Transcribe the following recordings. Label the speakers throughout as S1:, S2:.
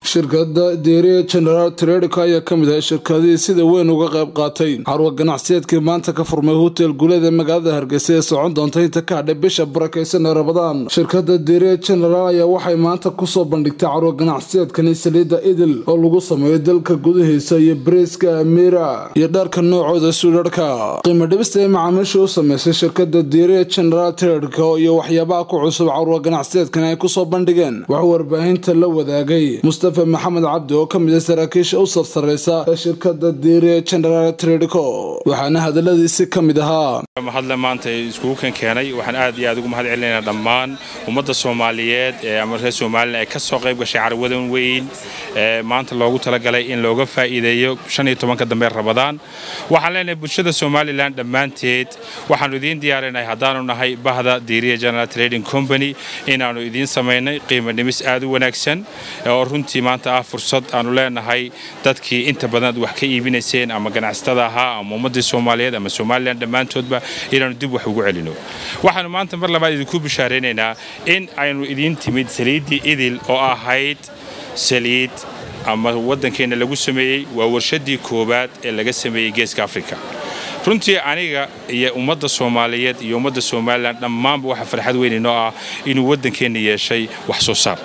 S1: shirkada deeriya generaal tredika ayaa ka mid ahay shirkadihii sida weyn uga qayb qaatay carwa ganacsiyeedkii maanta ka furmay hotel guuleed ee magaalada hargeysa ee socon doonta inta ka hadhay bisha barakeysan ee rabadaan shirkada deeriya generaal ayaa waxay maanta kusoo bandhigtay carwa ganacsiyeedkani saliida idil oo lagu sameeyo dalka gudahiisa iyo bariiska amiira iyo dharka noocooda suudharhka qiimo dhibista ee macaamiisha u sameysay shirkada deeriya generaal tredika iyo waxyaabaha ku cusub carwa ganacsiyeedkani ay kusoo bandhigeen waxuu warbaahinta la wadaagay mustafa maxamed cabdi oo ka mid a saraakiisha u sarsareysa ee shirkada diiriya generaal tredico waxaana hadaladiisi ka mid ahaa
S2: mahadle maanta iskugu kan keenay waxaan aad iyo aad ugu mahad celinaynaa dhammaan ummadda soomaaliyeed ee ama reer somalilan ay ka soo qayb gashay carwadan weyn ee maanta loogu talagalay in looga faa'iideeyo shan iyo tobanka dambe rabadaan waxaan leenahay bulshada somalilan dhammaanteed waxaannu idiin diyaarinahay haddaanu nahay bahda diiriya general trading company inaannu idiin samaynay qiimo dhimis aad u wanaagsan oo runtii maanta ah fursad aanu leenahay dadkii inta badan ad wax ka iibinayseen ama ganacsatada ahaa ama ummaddii soomaaliyeed ama somalilan dhammaantoodba inaannu dib wax ugu celino waxaannu maanta mar labaad idinku bishaaraynaynaa in aynu idiin timid saliiddii idil oo ahayd saliid ama waddankeenna lagu sameeyey waa warshaddii koowaad ee laga sameeyey geeska afrika runtii aniga iyo ummadda soomaaliyeed iyo ummadda somalilan dhammaanba waxa farxad weyn inoo ah inuu waddankeenna yeeshay wax soo saar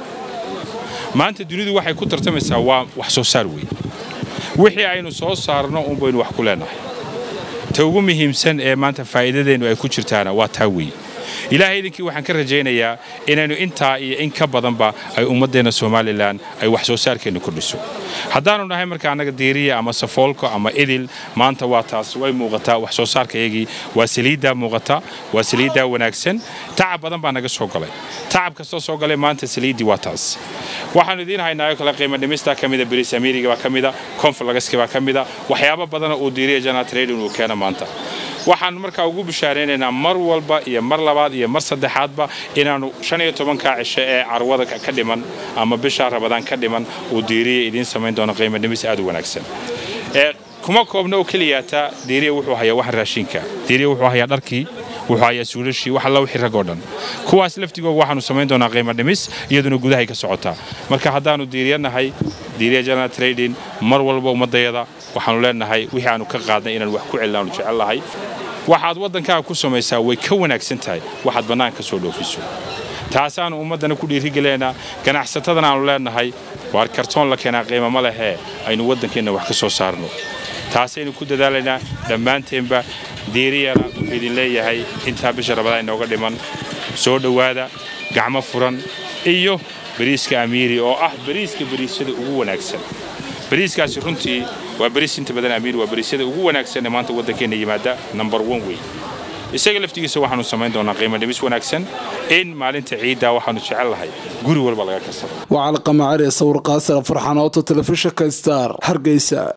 S2: maanta dunidu waxay ku tartamaysaa waa wax soo saar weyn wixii aynu soo saarno unbaynu wax ku leenahay ta ugu muhiimsan ee maanta faa'iidadeennu ay ku jirtaana waa taa weyn ilaahay idinkii waxaan ka rajaynayaa inaynu intaa iyo in ka badanba ay ummaddeenna somalilan ay wax soo saarkeenna kordhiso haddaanu nahay marka annaga diiriya ama safoolko ama idil maanta waa taas way muuqataa wax soo saarkayagii waa saliiddaa muuqata waa saliiddaa wanaagsan tacab badan baa naga soo galay tacab kastoo soo galay maanta saliiddii waa taas waxaannu idiin haynaayo kale qiimo dhimista ka mida bris amiiriga baa ka mida konflagaski baa ka mida waxyaabo badana uu diiriya janal trading uu keena maanta waxaannu markaa ugu bishaaraynaynaa mar walba iyo mar labaad iyo mar saddexaadba inaannu shan iyo tobankaa cisho ee carwada ka dhiman ama bishaa rabadaan ka dhiman uu diiriya idiin samayn doono qiimo dhimis aad u wanaagsan kuma koobna oo keliyaataa diiriya wuxuu hayaa wax raashinka diiriya wuxuu hayaa dharkii wuxuu hayaa suulashii wax alla wixii rag oo dhan kuwaas laftigooga waxaannu samayn doonaa qiimo dhimis iyaduna gudahay ka socotaa marka haddaannu diiriya nahay diiriya general trading mar walba ummaddayada waxaannu leenahay wixii aanu ka qaadnay inaan wax ku celin aanu jecel lahay waxaad waddankaaga ku samaysaa way ka wanaagsan tahay waxaad bannaan ka soo dhoofiso taasaannu ummaddana ku dhiirigelaynaa ganacsatadana aanu leenahay waar kartoon la keenaa qiimo ma lehee aynu waddankeenna wax ka soo saarno taasaynu ku dadaalaynaa dhammaanteenba diiriyana wuxuu idin leeyahay intaa bisha rabadaan inooga dhiman soo dhowaada gacmo furan iyo bariiska amiiri oo ah bariiska bariisyada ugu wanaagsan bariiskaasi runtii waa bariis inta badan amiir waa bariisyada ugu wanaagsan ee maanta waddankeenna yimaada number one wey isaga laftigiisa waxaannu samayn doonaa qiimo dhimis wanaagsan in maalinta ciiddaa waxaannu jecel lahay guri walba laga kasado
S1: waa calqamacari sawir qaasira farxanooto telefishinka star hargeysa